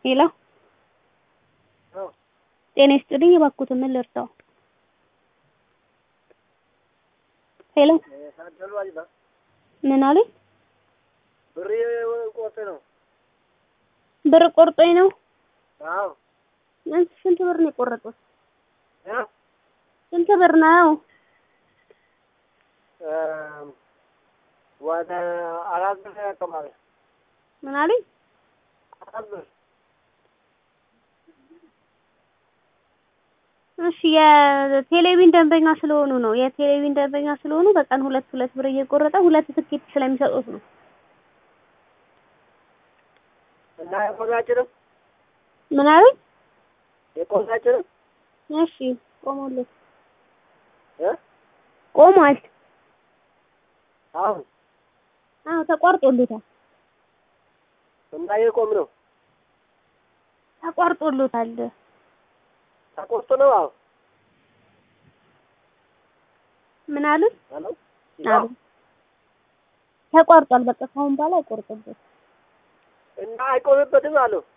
ሄሎ አዎ ጤና ይስጥልኝ እባክዎትን ምን ልርዳዎ? ሄሎ ታደሉ አሊባ ምን አሉኝ? ብር ቆርጥ ነው። ብር ቆርጦኝ ነው? አዎ አንቺ ስንት ብር ነው የቆረጡት? እ ስንት ብር ነው? ወደ አራት ብር ያቀማል። ምን አሉኝ? አራት ብር እሺ የቴሌቪዥን ደንበኛ ስለሆኑ ነው። የቴሌቪዥን ደንበኛ ስለሆኑ በቀን ሁለት ሁለት ብር እየቆረጠ ሁለት ትኬት ስለሚሰጡት ነው። እና የቆራጭንም ምን አሉኝ? የቆራጭንም እሺ ቆሞለት እ ቆሟል። አሁን አዎ ተቋርጦለታል። እና የቆም ነው ተቋርጦለታል። ተቆርጦ ነው። አዎ ምን አሉኝ? ሄሎ አሉ ተቋርጧል። በቃ ከአሁን በኋላ አይቆርጥበት። እና አይቆምበትም አሉ